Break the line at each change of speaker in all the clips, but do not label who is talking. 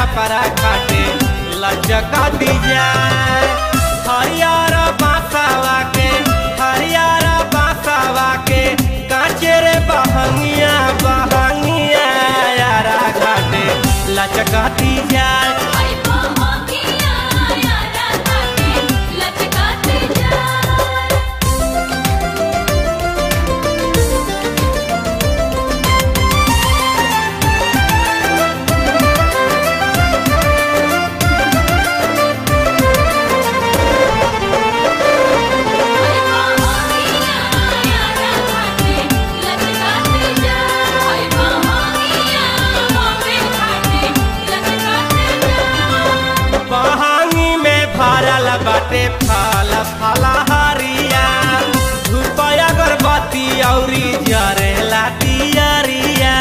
छपरा घाटे लचका दी जाए हरियर बासावा के हरियर बासावा के काचे रे बहंगिया बहंगिया यारा घाटे लचका दी जाए
आई बहंगिया यारा घाटे लचकाते जाए आई बहंगिया यारा घाटे लचकाते जाए आई बहंगिया बॉम्बे घाटे लचकाते जाए
बहांगी में भरल बाटे फल फलहरिया धूप अगरबत्ती औरी जरेला दियरिया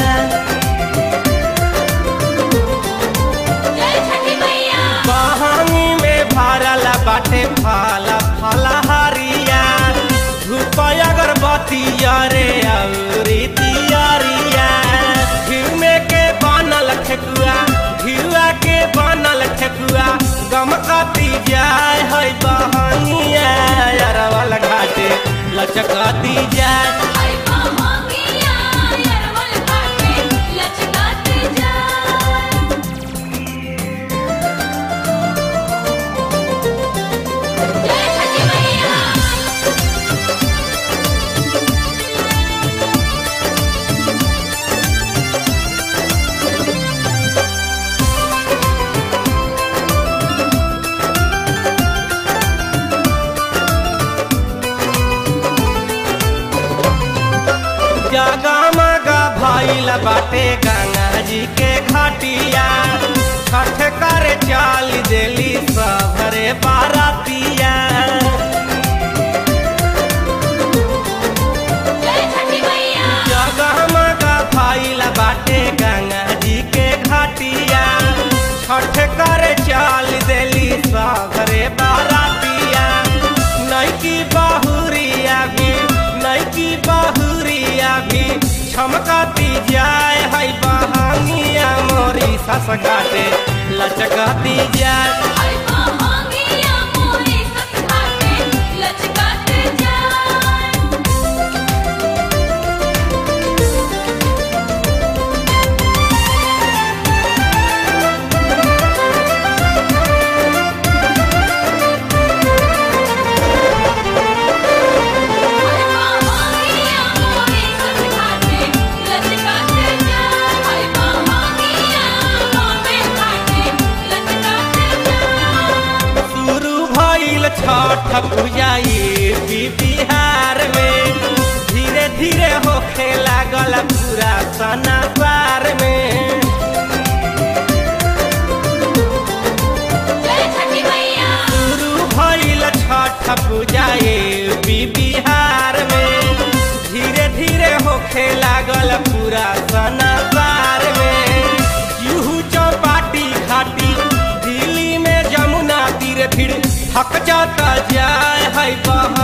जय छठी मैया
बहांगी में भरल बाटे फल फलहरिया धूप अगरबत्ती अरे औरी दियरिया घिउ में के बनल ठेकुआ घिउआ के बनल ठेकुआ गमकती जाय है बहनिया अरवल घाटे लचकती जाय
आई बहंगिया यारवल घाटे लचकाते जाए जय छठी मैया
जगमग भइल बाटे गंगा जी के घाटिया छठ कर चाल देली सबरे बारातिया
जय छठी मैया
जगमग भइल बाटे गंगा जी के घाटिया छठ कर चाल देली सबरे बारातिया नैकी बहुरिया भी नैकी बहुरिया भी छमकती जाय है बहंगिया मोरी सस काटे लचकती जाय
आई बहंगिया मोरे सस घाटे लचकाते जाए आई बहंगिया मोरे सस घाटे लचकाते जाए आई बहंगिया बॉम्बे घाटे लचकाते जाए
शुरू भइल छठ पूजा यूपी बिहार में धीरे धीरे होखे लागल पूरा सनासार में
जय छठी मैया
शुरू भइल छठ पूजा यूपी बिहार में धीरे धीरे होखे लागल पूरा सनासार में यूहू चौपाटी घाटी दिल्ली में जमुना तीर फिर थक जाता जाय है बहा